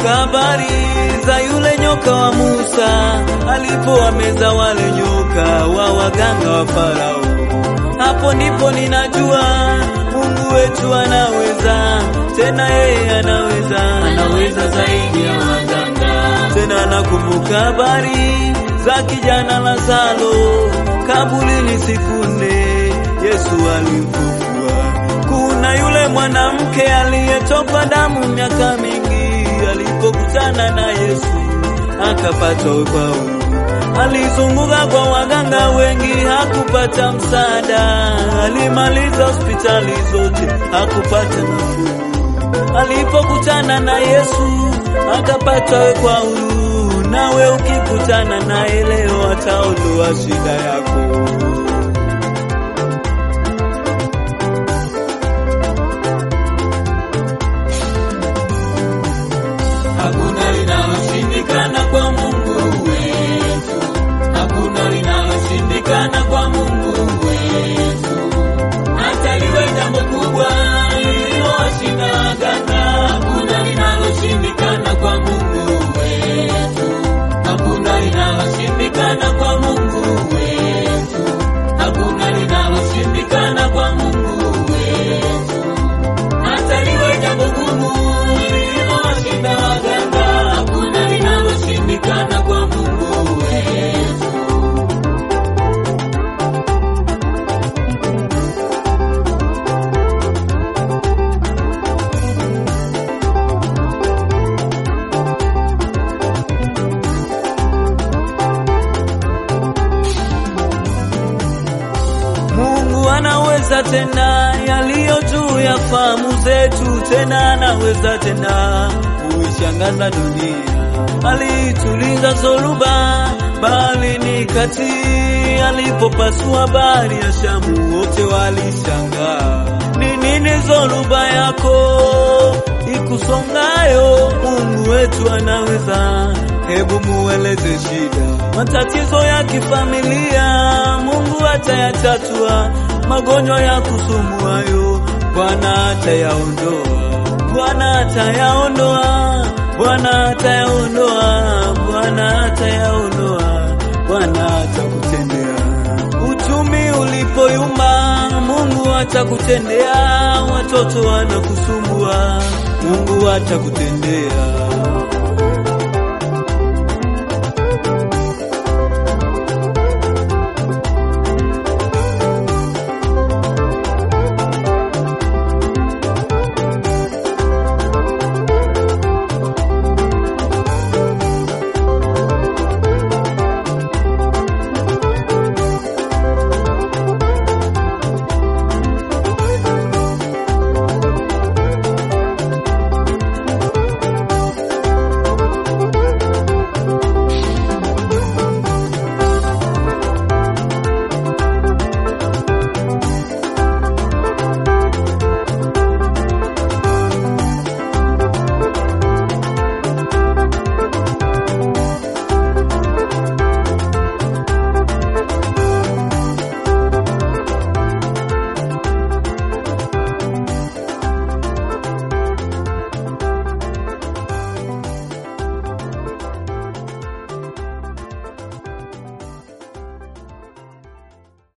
Nakumbuka habari za yule nyoka wa Musa alipowameza wale nyoka wa waganga wa Farao. Hapo ndipo ninajua Mungu wetu anaweza, tena yeye anaweza, anaweza zaidi ya waganga. Tena nakumbuka habari za kijana Lazaro kaburini siku nne, Yesu alimfufua. Kuna yule mwanamke aliyetokwa damu miaka mingi, alipokutana na Yesu akapata wokovu. Alizunguka kwa waganga wengi, hakupata msaada. Alimaliza hospitali zote, hakupata nafuu. Alipokutana na Yesu akapata wekwa huru. Nawe ukikutana naye leo, ataondoa shida yako. Hakuna linaloshindikana kwa Mungu wetu, hakuna linaloshindikana kwa Mungu wetu. Hata liwe jambo kubwa lililowashinda waganga, hakuna linaloshindikana kwa Mungu wetu, hakuna linaloshindikana kwa Mungu wetu, hakuna linaloshindikana kwa Mungu wetu. Hata liwe jambo gumu lililowashinda waganga, hakuna linaloshindikana kwa Mungu wetu. Mungu anaweza tena yaliyo juu ya fahamu zetu, tena anaweza tena kuishangaza dunia. Alituliza zoruba baharini kati, alipopasua bahari ya Shamu, wote walishangaa. Ni nini zoruba yako ikusongayo? Mungu wetu anaweza. Hebu mueleze shida, matatizo ya kifamilia, Mungu atayatatua. Magonjwa ya kusumbuayo, Bwana atayaondoa, Bwana atayaondoa, Bwana atayaondoa, Bwana atayaondoa, Bwana atakutendea. Uchumi ulipoyumba, Mungu atakutendea. Watoto wanakusumbua, Mungu atakutendea.